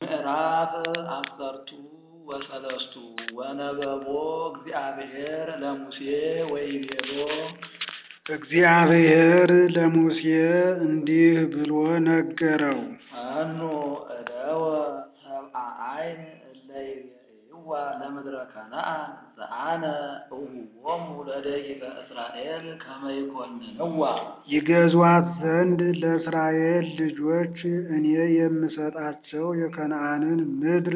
ምዕራፍ አሰርቱ ወሰለስቱ ወነበቦ እግዚአብሔር ለሙሴ ወይቤሎ እግዚአብሔር ለሙሴ እንዲህ ብሎ ነገረው። ፈኑ እደወ ሰብአ አይን እለ ይቤይዋ ለምድረ ከነዓን ዘአነ እሁቦሙ ለደቂቀ እስራኤል ከመ ይኰንንዋ ይገዟት ዘንድ ለእስራኤል ልጆች እኔ የምሰጣቸው የከነዓንን ምድር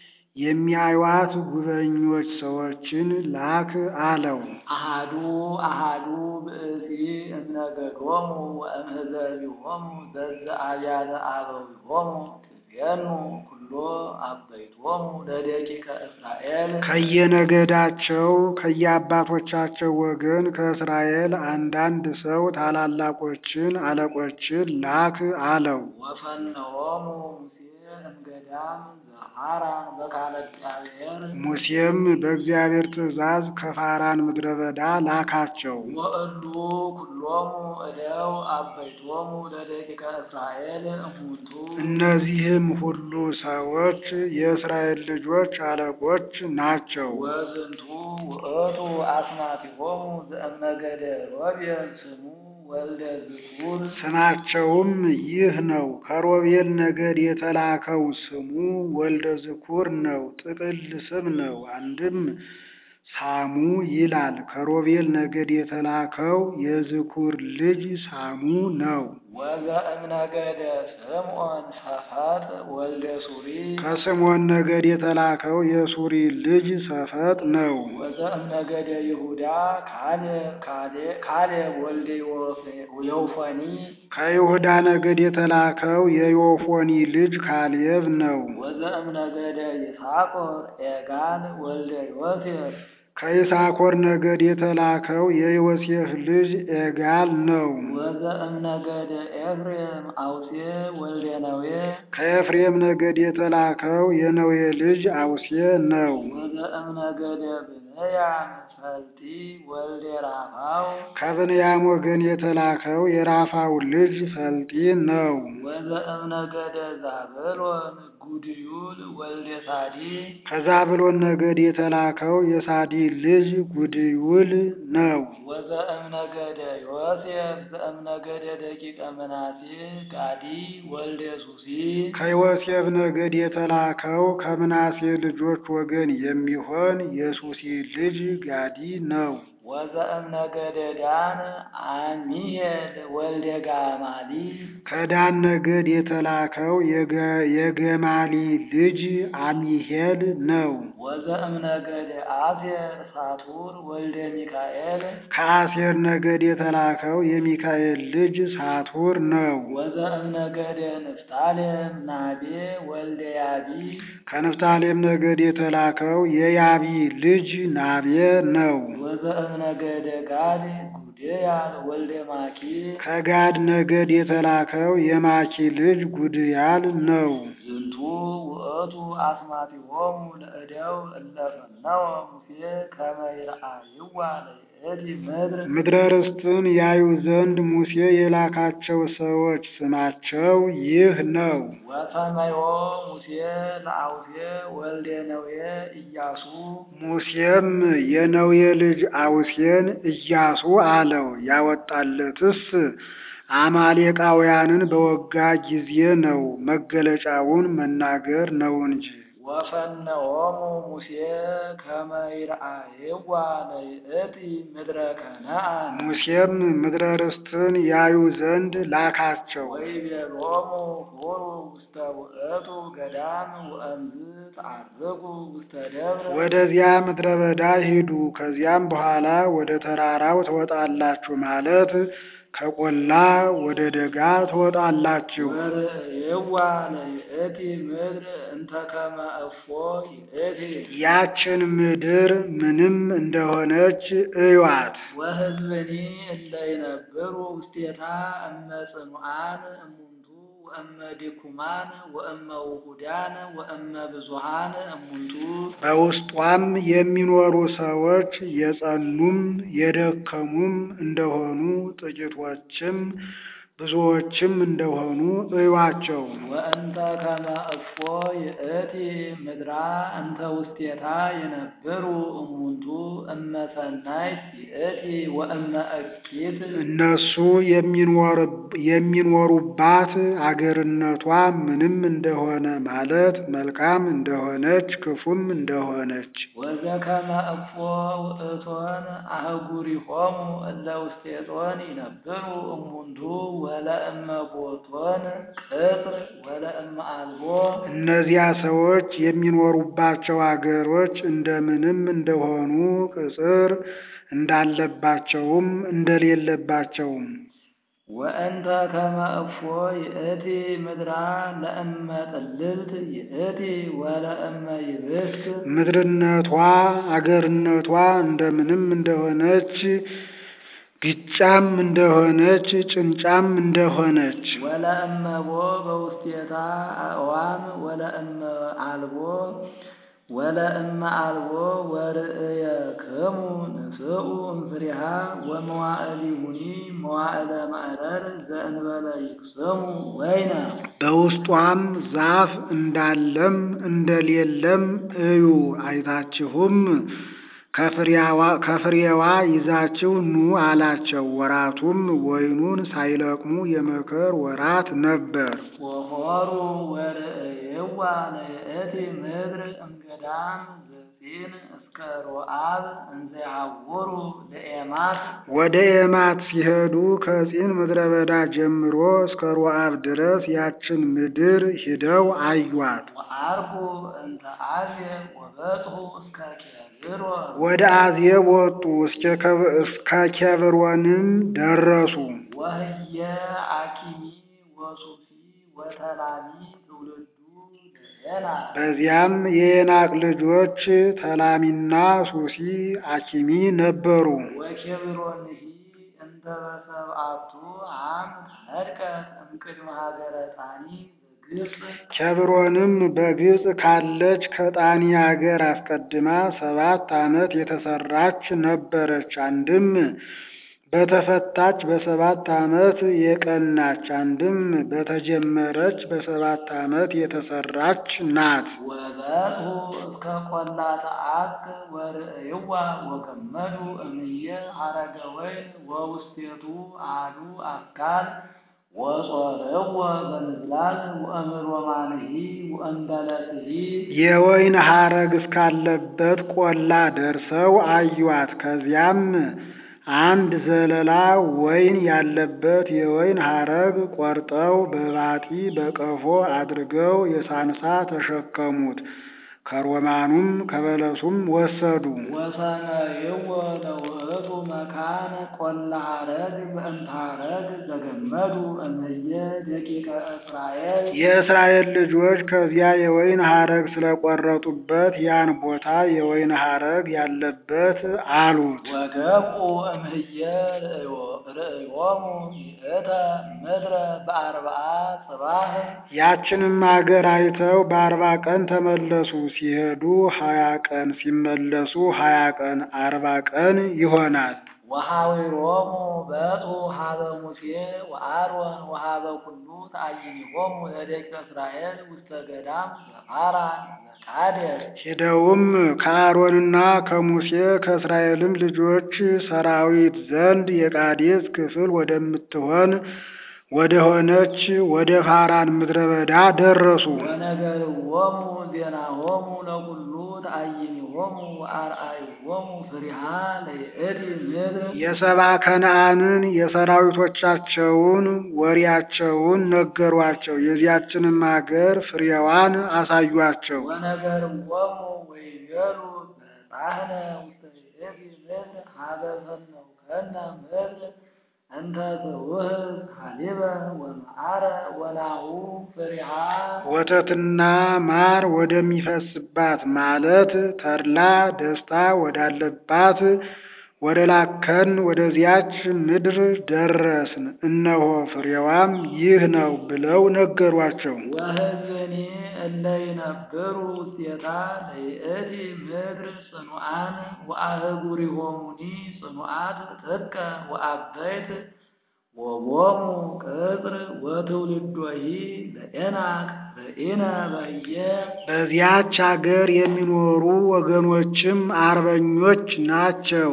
የሚያዩዋት ጉበኞች ሰዎችን ላክ አለው። አሃዱ አሃዱ ብእሲ እምነገዶሙ ወእምሕዘቢሆሙ ዘዘአብያተ አበዊሆሙ ትቤኑ ኩሎ አበይቶሙ ለደቂቀ እስራኤል ከየነገዳቸው ከየአባቶቻቸው ወገን ከእስራኤል አንዳንድ ሰው ታላላቆችን አለቆችን ላክ አለው። ወፈነዎሙ ሙሴ እምገዳም ዘሐራን በቃለ እግዚአብሔር ሙሴም በእግዚአብሔር ትእዛዝ ከፋራን ምድረ በዳ ላካቸው። ወእሉ ኩሎሙ እደው አበይቶሙ ለደቂቀ እስራኤል እሙንቱ እነዚህም ሁሉ ሰዎች የእስራኤል ልጆች አለቆች ናቸው። ወዝንቱ ውእቱ አስማቲሆሙ ዘእምነገደ ሮቤል ስሙ ወልደ ዝኩር ስማቸውም ይህ ነው። ከሮቤል ነገድ የተላከው ስሙ ወልደ ዝኩር ነው። ጥቅል ስም ነው። አንድም ሳሙ ይላል። ከሮቤል ነገድ የተላከው የዝኩር ልጅ ሳሙ ነው። ወዘእምነገደ ስምዖን ሰፈጥ ወልደ ሱሪ ከስምዖን ነገድ የተላከው የሱሪ ልጅ ሰፈጥ ነው። ወዘእምነገደ ይሁዳ ካሌብ ካሌብ ወልደ ዮፎኒ ከይሁዳ ነገድ የተላከው የዮፎኒ ልጅ ካሌብ ነው። ወዘእምነገደ ይሳኮር ኤጋን ወልደ ዮሴፍ ከይሳኮር ነገድ የተላከው የዮሴፍ ልጅ ኤጋል ነው። ወዘእምነገደ ኤፍሬም አውሴ ወልደ ነዌ ከኤፍሬም ነገድ የተላከው የነዌ ልጅ አውሴ ነው። ወዘእምነገደ ብንያም ፈልጢ ወልደ ራፋው ከብንያም ወገን የተላከው የራፋው ልጅ ፈልጢ ነው። ወዘእምነገደ ዛብሎን ጉድዩል ወልደ ሳዲ ከዛብሎን ነገድ የተላከው የሳዲ ልጅ ጉድዩል ነው። ወዘእምነገደ ዮሴፍ ዘእምነገደ ደቂቀ ምናሴ ጋዲ ወልደ ሱሲ ከዮሴፍ ነገድ የተላከው ከምናሴ ልጆች ወገን የሚሆን የሱሲ ልጅ ጋዲ ነው። ወዘእምነገደ ዳን አሚሄል ወልደ ጋማሊ ከዳን ነገድ የተላከው የገ- የገማሊ ልጅ አሚሄል ነው። ወዘእምነገደ አሴር ሳቱር ወልደ ሚካኤል ከአሴር ነገድ የተላከው የሚካኤል ልጅ ሳቱር ነው። ወዘእምነገደ ንፍታሌም ናቤ ወልደ ያቢ ከንፍታሌም ነገድ የተላከው የያቢ ልጅ ናቤ ነው። ወዘእምነገደ ጋድ ጉዴያል ወልደ ማኪ ከጋድ ነገድ የተላከው የማኪ ልጅ ጉድያል ነው። ዝንቱ ውእቱ አስማቲሆሙ ለእደው እለ ፈነወ ሙሴ ከመ ይርአይዋ ለይእቲ ምድር ምድረ ርስትን ያዩ ዘንድ ሙሴ የላካቸው ሰዎች ስማቸው ይህ ነው። ወሰመዮ ሙሴ ለአውሴ ወልደ ነዌ ኢያሱ ሙሴም የነዌ ልጅ አውሴን ኢያሱ አለው። ያወጣለትስ አማሌቃውያንን በወጋ ጊዜ ነው። መገለጫውን መናገር ነው እንጂ። ወፈነዎሙ ሙሴ ከመ ይርአይዋ ለይእቲ ምድረ ከነዓን ሙሴም ምድረ ርስትን ያዩ ዘንድ ላካቸው። ወይቤሎሙ ሁሩ ውስተ ውእቱ ገዳም ወእምዝ ተዐርጉ ውስተ ደብረ ወደዚያ ምድረ በዳ ሂዱ፣ ከዚያም በኋላ ወደ ተራራው ትወጣላችሁ ማለት ከቆላ ወደ ደጋ ትወጣላችሁ። ወርእይዋ ለይእቲ ምድር እንተ ከመ እፎ ይእቲ ያችን ምድር ምንም እንደሆነች እዩዋት። ወሕዝብኒ እለ ይነብሩ ውስቴታ እመ ጽኑዓን እሙንቱ ወእመ ድኩማን ወእመ ውሁዳን ወእመ ብዙሃን እሙንቱ በውስጧም የሚኖሩ ሰዎች የጸኑም የደከሙም እንደሆኑ ጥቂቶችም ብዙዎችም እንደሆኑ እዩዋቸው። ወእንተ ከመ እፎ ይእቲ ምድራ እንተ ውስቴታ የነበሩ እሙንቱ እመ ሰናይት ይእቲ ወእመ እኪት እነሱ የሚኖሩባት አገርነቷ ምንም እንደሆነ ማለት መልካም እንደሆነች ክፉም እንደሆነች ወዘከመ እፎ ውእቶን አህጉሪሆሙ እለ ውስቴቶን ይነብሩ እሙንቱ ወለእመ ቦቶን ቅጽር ወለእመ አልቦ እነዚያ ሰዎች የሚኖሩባቸው አገሮች እንደምንም እንደሆኑ ቅጽር እንዳለባቸውም እንደሌለባቸውም ወእንተ ከመ እፎ ይእቲ ምድራ ለእመ ጥልልት ይእቲ ወለእመ ይብስት ምድርነቷ አገርነቷ እንደምንም እንደሆነች ግጫም እንደሆነች ጭንጫም እንደሆነች ወለእመቦ በውስቴታ አእዋም ወለእመ አልቦ ወለእመ አልቦ ወርእየክሙ ንስኡ እምፍሬሃ ወመዋዕሊሁኒ መዋዕለ ማዕረር ዘእንበለ ይቅሰሙ ወይነ በውስጧም ዛፍ እንዳለም እንደሌለም እዩ። አይታችሁም ከፍሬዋ ይዛችሁ ኑ አላቸው። ወራቱም ወይኑን ሳይለቅሙ የመከር ወራት ነበር። ወሖሩ ወርእይዋ ለይእቲ ምድር እምገዳም ዘጺን እስከ ሮአብ እንዘ ይሐውሩ ለኤማት ወደ ኤማት ሲሄዱ ከጺን ምድረ በዳ ጀምሮ እስከ ሮአብ ድረስ ያችን ምድር ሂደው አዩአት። ወአርኩ እንተ አዝየ ወበጽሑ እስከ ኬብሮን ወደ አዜብ ወጡ፣ እስከ ኬብሮንም ደረሱ። ወህየ አኪሚ ወሱሲ ወተላሚ ትውልዱ ለዔናቅ በዚያም የዔናቅ ልጆች ተላሚና ሱሲ አኪሚ ነበሩ። ወኬብሮንሂ እንተ በሰብአቱ ዓምድ ኅድቀት እምቅድመ ሀገረ ጣኒ በግብፅ ኬብሮንም በግብፅ ካለች ከጣኒ አገር አስቀድማ ሰባት ዓመት የተሰራች ነበረች። አንድም በተፈታች በሰባት ዓመት የቀናች፣ አንድም በተጀመረች በሰባት ዓመት የተሰራች ናት። ወበጽሑ እስከ ቈላተ አክ ወርእይዋ ወገመዱ እምየ ሐረገ ወይን ወውስቴቱ አሐዱ አካል ወጾርዎ በምዝላል ወእምሮማንሂ ወእምበለስሂ የወይን ሐረግ እስካለበት ቆላ ደርሰው አዩአት። ከዚያም አንድ ዘለላ ወይን ያለበት የወይን ሐረግ ቆርጠው በባጢ በቀፎ አድርገው የሳንሳ ተሸከሙት። ከሮማኑም ከበለሱም ወሰዱ። ወሰመይዎ ለውእቱ መካን ቈላ ሐረግ በእንተ ሐረግ ዘገመዱ እምየ ደቂቀ እስራኤል የእስራኤል ልጆች ከዚያ የወይን ሐረግ ስለቆረጡበት ያን ቦታ የወይን ሐረግ ያለበት አሉት። ወገብኡ እምህየ ርእዮሙ ይእተ ምድረ በአርብዓ ጽባህ ያችንም አገር አይተው በአርባ ቀን ተመለሱ። ሲሄዱ ሀያ ቀን ሲመለሱ ሀያ ቀን አርባ ቀን ይሆናል። ወሐዊሮሙ በጽሑ ሀበ ሙሴ ወአሮን ወሀበ ኩሉ ተአይኒሆሙ ለደቂቀ እስራኤል ውስተ ገዳም ዘፋራን ዘቃዴስ ሄደውም ከአሮንና ከሙሴ ከእስራኤልም ልጆች ሰራዊት ዘንድ የቃዴስ ክፍል ወደምትሆን ወደ ሆነች ወደ ፋራን ምድረ በዳ ደረሱ። ወነገርዎሙ ዜናሆሙ ለኩሉ ተአይኒሆሙ ወአርአይዎሙ ፍሪሃ ለይእቲ ምድር የሰባ ከነዓንን የሰራዊቶቻቸውን ወሬያቸውን ነገሯቸው። የዚያችንም አገር ፍሬዋን አሳዩአቸው። ወነገርዎሙ ወይቤሉ በጻሕነ ውስተ ይእቲ ምድር ሀበ ሰነውከነ ምድር እንተ ትውህብ ሀሊበ ወመዓረ ወናሁ ፍሪሃ ወተትና ማር ወደሚፈስባት ማለት ተድላ ደስታ ወዳለባት ወደ ላከን ወደዚያች ምድር ደረስን፣ እነሆ ፍሬዋም ይህ ነው ብለው ነገሯቸው። ወሕዝብኒ እለ ይነብሩ ውስቴታ ለይእቲ ምድር ጽኑዓን ወአህጉሪሆሙኒ ጽኑዓት ጥቀ ወአበይት ወቦሙ ቅጽር ወትውልዶሂ ለዔናቅ ርኢነ በየ በዚያች አገር የሚኖሩ ወገኖችም አርበኞች ናቸው።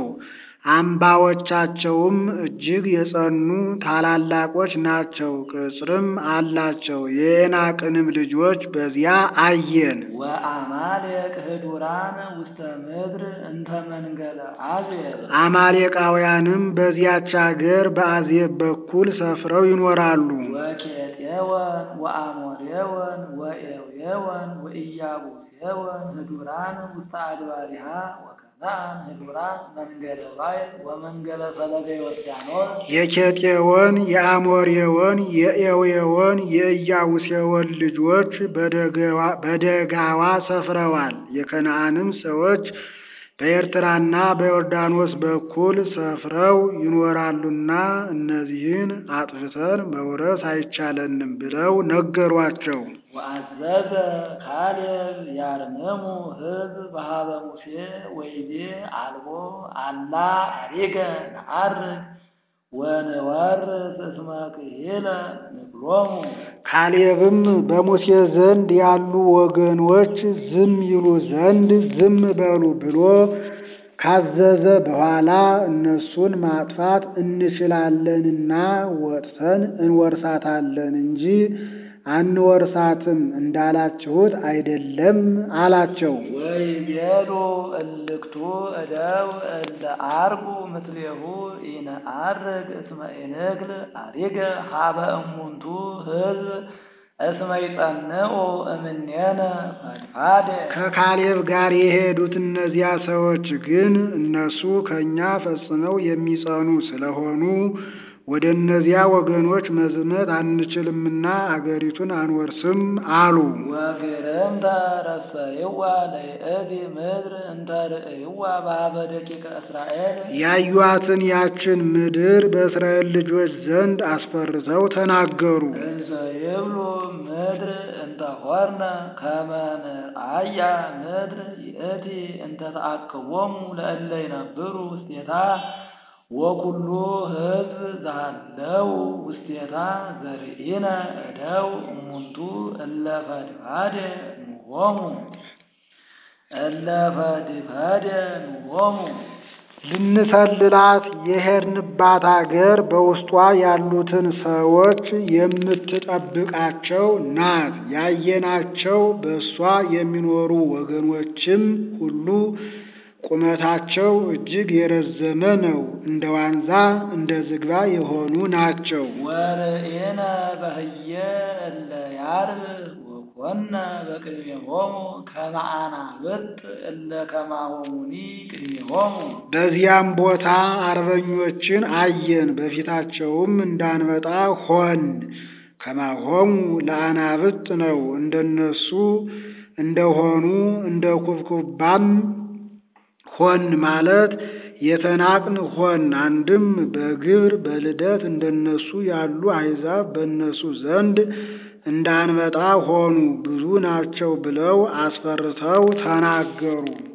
አምባዎቻቸውም እጅግ የጸኑ ታላላቆች ናቸው። ቅጽርም አላቸው። የዔናቅንም ልጆች በዚያ አየን። ወአማሌቅ ህዱራን ውስተ ምድር እንተ መንገለ አዜብ አማሌቃውያንም በዚያች አገር በአዜብ በኩል ሰፍረው ይኖራሉ። ወኬጤወን ወአሞሬወን ወኤውየወን ወኢያቡሴወን ህዱራን ውስተ አድባሪሃ ወከነዓን ህዱራን መንገለ ባይል ወመንገለ ፈለገ ዮርዳኖስ የኬጤዎን፣ የአሞሬዎን፣ የኤዌዎን፣ የኢያቡሴዎን ልጆች በደገዋ- በደጋዋ ሰፍረዋል። የከነዓንም ሰዎች በኤርትራና በዮርዳኖስ በኩል ሰፍረው ይኖራሉና እነዚህን አጥፍተን መውረስ አይቻለንም ብለው ነገሯቸው። ወአዘዘ ካሌብ ያርምሙ ህዝብ በሀበ ሙሴ ወይቤ አልቦ አላ አሪገ ነዐርግ ወንወርስ እስመ ክሂለ ንብሎሙ ካሌብም በሙሴ ዘንድ ያሉ ወገኖች ዝም ይሉ ዘንድ ዝም በሉ ብሎ ካዘዘ በኋላ እነሱን ማጥፋት እንችላለንና ወጥተን እንወርሳታለን እንጂ አንወርሳትም እንዳላችሁት አይደለም አላቸው። ወይቤሉ እልክቱ እደው እለ አርጉ ምስሌሁ ኢነዐርግ እስመ ኢንክል አሪገ ሀበ እሙንቱ ህዝብ እስመ ይጸንዑ እምኔነ ፈድፋደ ከካሌብ ጋር የሄዱት እነዚያ ሰዎች ግን እነሱ ከእኛ ፈጽመው የሚጸኑ ስለሆኑ ወደ እነዚያ ወገኖች መዝመት አንችልምና አገሪቱን አንወርስም አሉ። ወግርምተ ረሰይዋ ለይእቲ ምድር እንተ ርእይዋ በሀበ ደቂቀ እስራኤል ያዩአትን ያችን ምድር በእስራኤል ልጆች ዘንድ አስፈርተው ተናገሩ። እንዘ ይብሉ ምድር እንተ ሆርነ ከመ ንርአያ ምድር ይእቲ እንተ ተአክቦሙ ለእለ ይነብሩ ውስቴታ ወኩሉ ህዝብ ዘሃለው ውስቴታ ዘርኢነ እደው እሙንቱ እለ ፈድፋደ ንሆሙ እለ ፈድፋደ ንሆሙ ልንሰልላት የሄድንባት አገር በውስጧ ያሉትን ሰዎች የምትጠብቃቸው ናት። ያየናቸው በእሷ የሚኖሩ ወገኖችም ሁሉ ቁመታቸው እጅግ የረዘመ ነው። እንደ ዋንዛ እንደ ዝግባ የሆኑ ናቸው። ወርኢነ በህየ እለ ያርብ ወኮነ በቅድሜሆሙ ከመ አናብርት እለ ከማሆሙኒ ቅድሜሆሙ በዚያም ቦታ አርበኞችን አየን፣ በፊታቸውም እንዳንበጣ ሆን። ከማሆሙ ለአናብጥ ነው። እንደነሱ እንደሆኑ እንደ ኩብኩባም ሆን ማለት የተናቅን ሆን። አንድም በግብር በልደት እንደነሱ ያሉ አሕዛብ በእነሱ ዘንድ እንዳንበጣ ሆኑ። ብዙ ናቸው ብለው አስፈርተው ተናገሩ።